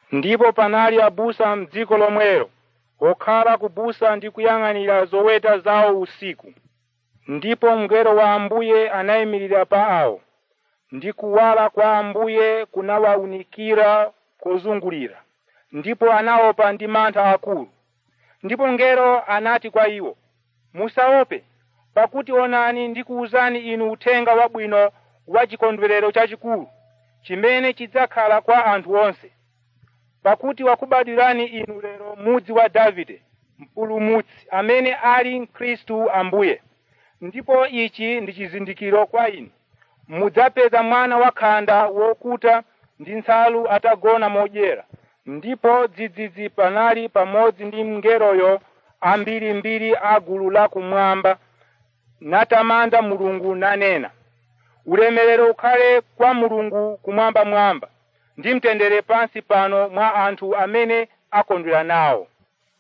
ndipo panali abusa m'dziko lomwelo okhala kubusa ndi kuyang'anira zoweta zawo usiku ndipo mngelo wa ambuye anayimirira pa awo ndi kuwala kwa ambuye kunawawunikira kozungulira ndipo anaopa ndi mantha akulu ndipo mngelo anati kwa iwo musaope pakuti onani ndikuwuzani inu uthenga wabwino wa chikondwerero chachikulu chimene chidzakhala kwa anthu onse pakuti wakubadwirani inu lero mudzi wa davide mpulumutsi amene ali khristu ambuye ndipo ichi ndi chizindikiro kwa inu mudzapeza mwana wakhanda wokuta ndi nsalu atagona modyera ndipo dzidzidzi panali pamodzi ndi mngeloyo ambirimbiri a gulu lakumwamba natamanda mulungu nanena ulemerero ukhale kwa mulungu kumwambamwamba ndi mtendere pansi pano mwa anthu amene akondwera nawo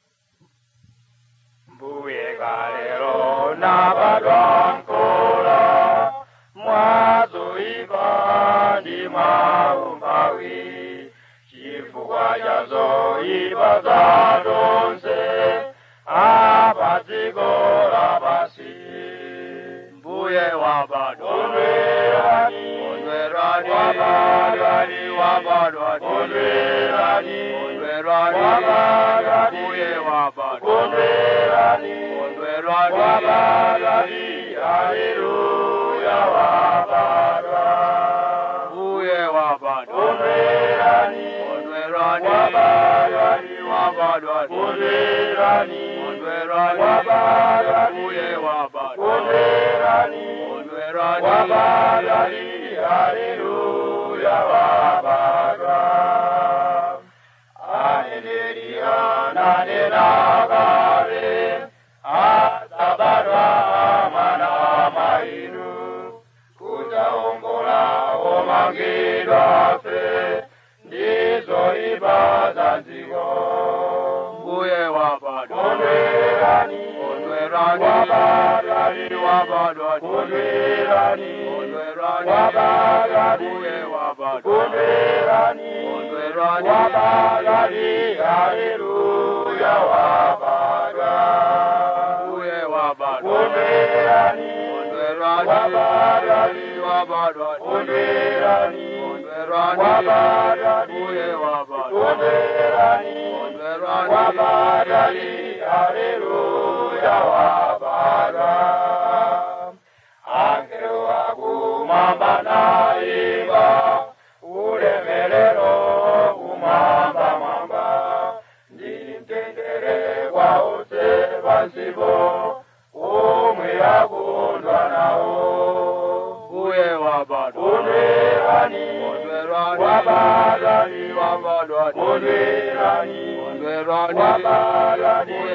mbuye kalero nabadwa nkola mwazoipa ndi mwaumpawi chifukwa cha zoipa za tonse apa dziko lapasi mbuye wabadwa ondwerani ondwerani wabadwani wabadwani ondwerani ondwerani wabadwani mbuye wabadwa ondwerani ondwerani wabadwani haleluya wabadwa mbuye wabadwa ondwerani ondwerani wabadwani wabadwani ondwerani ondwerani wabadwani mbuye wabadwa ondwerani ondwerani wabadwani haleluya wabadwa aneneri ananena kale adzabadwa mwana mainu kudzaongola omangidwa fe ndizoipa za dziko mbuye wabadwa ondwerani ondwerani wabadwani wabadwani ondwerani ondwerani wabadwani mbuye wabadwa ondwerani ondwerani wabadwani haleluya wabadwa mbuye wabadwa ondwerani ondwerani wabadwani wabadwani ondwerani ondwerani wabadwani mbuye wabadwa ondwerani ondwerani wabadwani haleluya wabadwa angelo akumwamba naimba ulemerero kumwamba mwamba ndi mtendere kwa onse pansipo omwe akondwa nawo mbuye wabadwa ondwerani ondwerani wabadwani wabadwani ondwerani ondwerani wabadwani